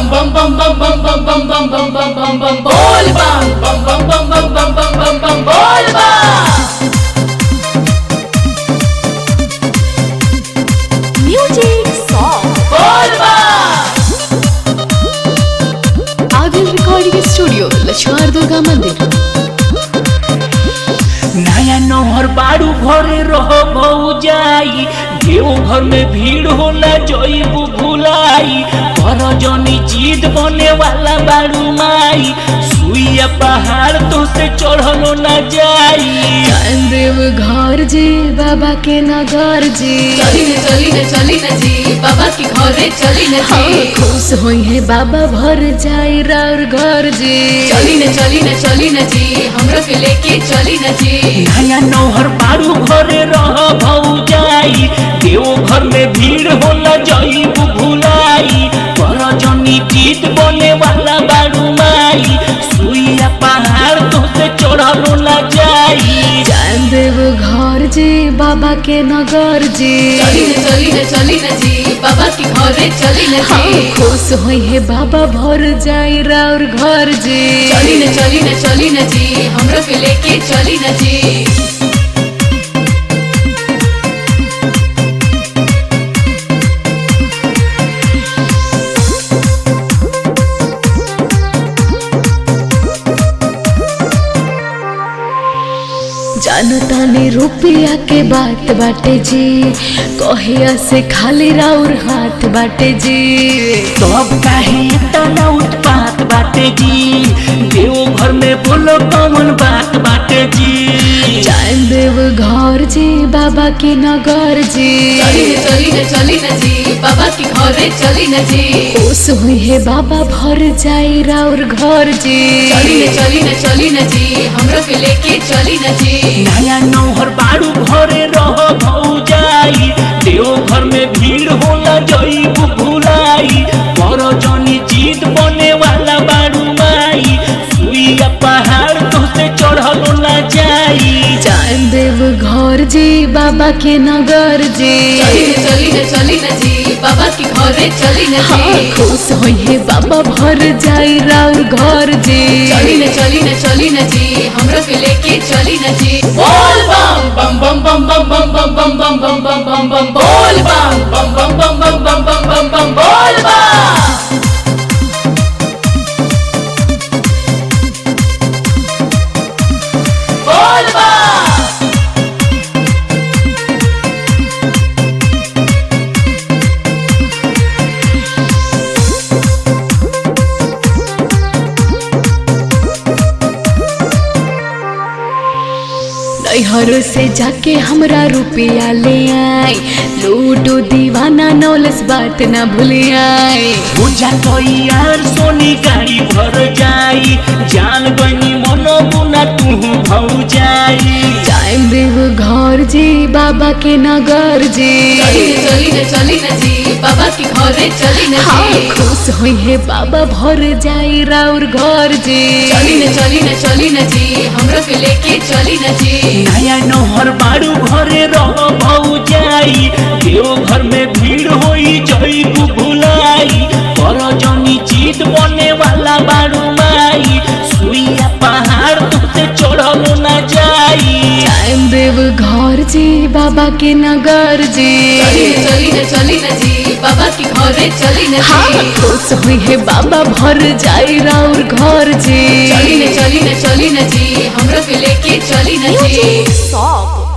bam bam bam bam bam bam bam bam bam bam bam bam bol bam bam bam bam bam bam bam bam bam bol bam Music song. bol bam Agil Recording Studio, Lakshman Durga मंदिर नया नहर बारू घरे रह जाई देव घर में भीड़ होला जईबू भुलाई कर जनी जीत बने वाला बारू माई सुइया पहाड़ तो से चढ़लो न जाई देव घर जी बाबा के नगर जी चली न चली न चली न जी बाबा के घरे चली न हाँ, जी खुश होई है बाबा भर जाई राउर घर जी चली न चली न चली न जी हमरो के लेके चली न जी नया नहर बारू घरे रह जाई देव घर में भीड़ होला जईबू भुलाई कर जनी जीत बने वाला बारू माई सुइया पहाड़ तो से चढ़लो न जाई देव घर जी बाबा के नगर जी चली न चली न चली न जी बाबा के घरे चली न हाँ, जी खुश होई है बाबा भर जाई राउर घर जी चली न चली न चली न जी हमरो के लेके चली न जी जानतानी रुपया के बात बाटे जी कहिया से खाली राउर हाथ बाटे जी तब काहे तना उत्पात बाटे जी देव घर में बोलो कौन बात बाटे जी जान देव घर जी बाबा के नगर जी चली न चली न चली न जी बाबा के घरे चली न जी खुश हुई है बाबा भर जाई राउर घर जी चली न चली न चली न जी हमरो के लेके चली न जी नया नौहर बारू घरे रह जाई देव घर में भीड़ होला जईबू भुलाई कर जनी जीत बने वाला बारू माई सुइया पहाड़ तो से चढ़लो न जाई जान देव घर जी बाबा के नगर जी चली न चली न चली न जी बाबा के घरे चली न हाँ, जी खुश हुई है बाबा भर जाई राउर घर जी चली न चली न चली न जी हमरो के लेके चली न जी बोल बम बम बम बम बम बम बम बम बम बम बम बम बम बोल बम बम बम बम बम बम बम बम बम बोल बम बोल बम नैहर से जाके हमरा रुपया ले आई लूटो दीवाना नौलस बात ना भूले आई पूजा तो यार सोनी गाड़ी भर जाई जान गनी मनो गुना तू भौ जाई टाइम देव घर जी बाबा के नगर जी चली न चली न चली न जी बाबा के घरे चली न हाँ जी खुश हुई है बाबा भर जाई राउर घर जी चली न चली न चली न जी हमरो के लेके चली न जी नया नहर बारू घरे रह जाई देव घर में भीड़ होई जईबू भुलाई कर जनी जीत बने वाला बारू माई सुइया पहाड़ तुझसे चढ़लो न जाई टाइम देव घर जी बाबा के नगर जी चली न चली न चली न जी बाबा के घरे चली न हाँ जी खुश हुई है बाबा भर जाई राउर घर जी चली न चली न चली न जी हमरो के लेके चली न जी सॉन्ग